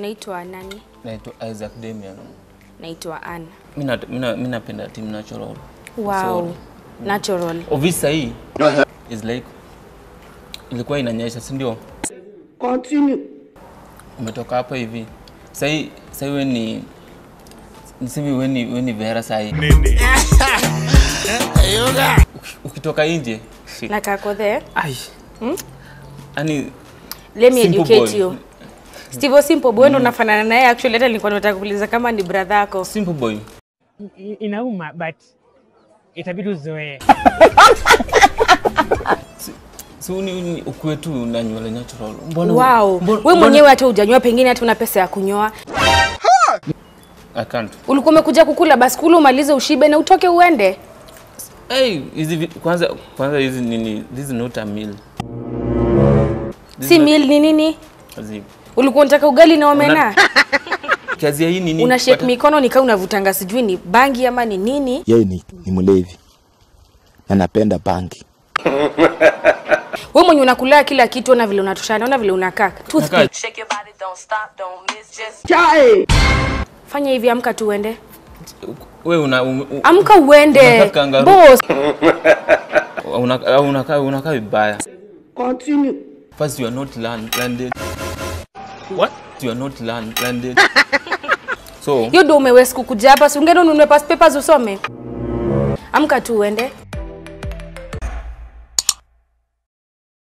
Unaitwa nani? Naitwa Isaac Damian. Naitwa Ann. Mimi na- mimi na- mimi napenda team natural. Wow. Sorry. Natural. Ovisa hii is like ilikuwa inanyesha, si ndio? Continue. Umetoka hapa hivi. Sasa sasa wewe ni niseme wewe ni wewe ni Vera sasa hii. Uki- Ukitoka nje. shit. Na kako there. Ai. Yaani Let me Simple educate boy. you. Steve Simple Boy ndo unafanana naye actually hata nilikuwa nataka kuuliza kama ni brother yako. simple boy. I- inauma but itabidi uzoee. Si uni, uni ukuwe tu na nywele natural. Mbona Wow. mbona- Wewe mbona- mwenyewe hata hujanyoa pengine hata una pesa ya kunyoa. I can't. Ulikuwa umekuja kukula basi kula umalize ushibe na utoke uende. Hey, hizi vi- kwanza kwanza hizi nini this is not a meal. This Si is not- meal ni nini? Zi- Ulikuwa unataka ugali na omena? Kazi ya hii nini? Una shake Pata- mikono nikaa unavutanga sijui ni bangi ama ni nini? yeye ni, ni mlevi na napenda bangi. Wewe mwenye unakula kila kitu na vile unatoshana, ona vile unakaa. Toothpick. Nakaa- Shake your body, don't stop, don't miss, just Chai. Fanya hivi amka tu uende. Wewe una u- u- Amka uende. Unakaa kangaroo. Boss. una- unakaa unakaa vibaya. Continue. First you are not land, landed. What? You are not land, landed. So Hiyo ndio umeweza kukuja hapa, si ungeenda ununue past papers usome. Amka tu uende.